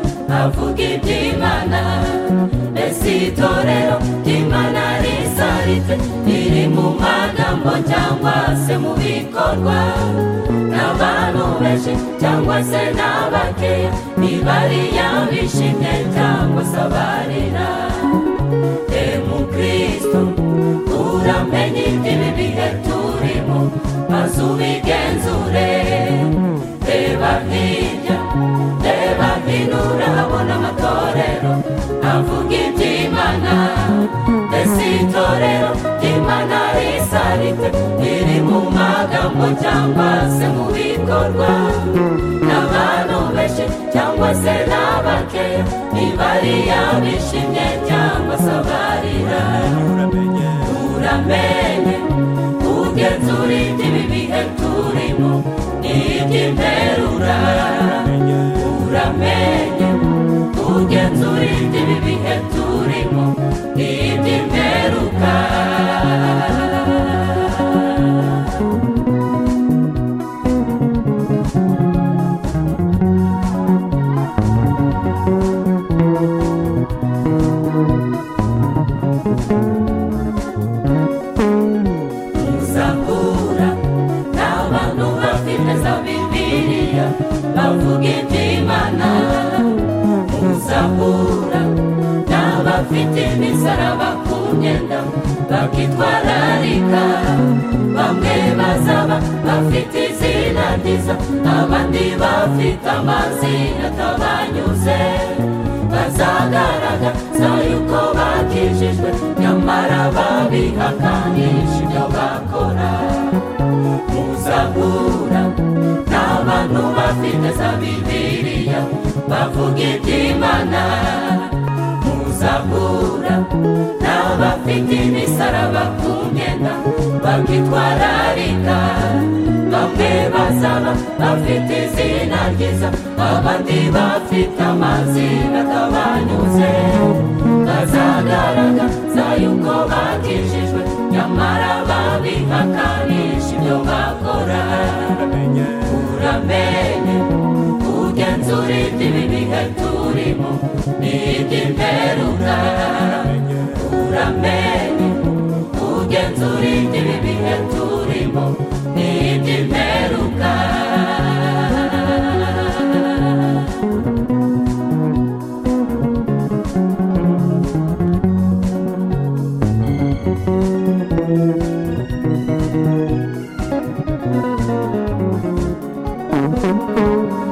tuvuga iby'imana mbese itorero ry'imana risaritse riri mu magambo cyangwa se mu bikorwa n'abantu benshi cyangwa se n'abakeya ntibariya bishimye cyangwa se abarira demukristo uramenye iby'ibi bihe turimo maze ubigenzure reba hirya reba hino urahabona amatorero avuga iby'imana mbese itorero ry'imana risaritse riri mu magambo cyangwa se mu bikorwa n'abantu benshi cyangwa se n'abakeya ntibariya bishimye cyangwa se abarira uramenye ugenzura iby'ibi bihe turimo ni iby'imperura uramenye ugenzura iby'ibi bihe turimo ni iby'imperuka muzahura n'abantu bafite za bibiliya bavuga iby'imana muzahura n'abafite imisaraba ku myenda bakitwararika bamwe bazaba bafite izina ryiza abandi bafite amazina atabanyuze bazagaragaza yuko bakijijwe nyamara babihakanisha ibyo bakora muzahura n'abantu bafite za bibiliya bavuga iby'imana muzahura n'abafite imisaraba ku myenda bakitwararika bamwe bazaba bafite izina ryiza abandi bafite amazina atabanyuze bazagaragaza yuko bakijijwe nyamara babihakanisha ibyo bakora uramenye ugenzura iby'ibi bihe turimo ni iby'imperura uramenye ugenzura iby'ibi bihe turimo ni iby'imperuka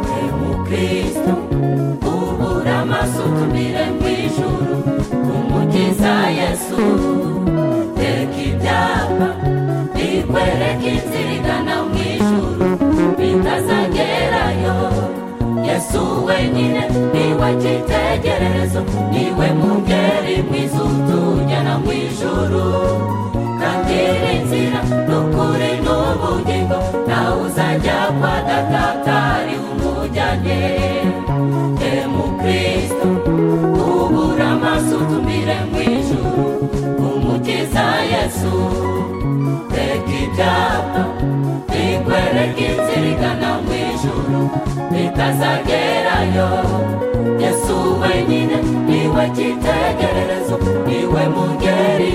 umukristo ubura amaso utumire mu ijuru umukiza yesu teka ibyapa bikwereka inzira igana mu ijuru bitazagerayo yesu wenyine niwe cyitegererezo niwe mungeri mwiza utujyana mu ijuru kandi ni inzira n'ukuri n'ubugingo nawe uzajya kwa data atari umujyanye demukristo ubura amaso utumire mu ijuru umukiza yesu reka ibyapa bikwereka inzira igana mu ijuru bitazagerayo yesu wenyine niwe cyitegererezo niwe mungeri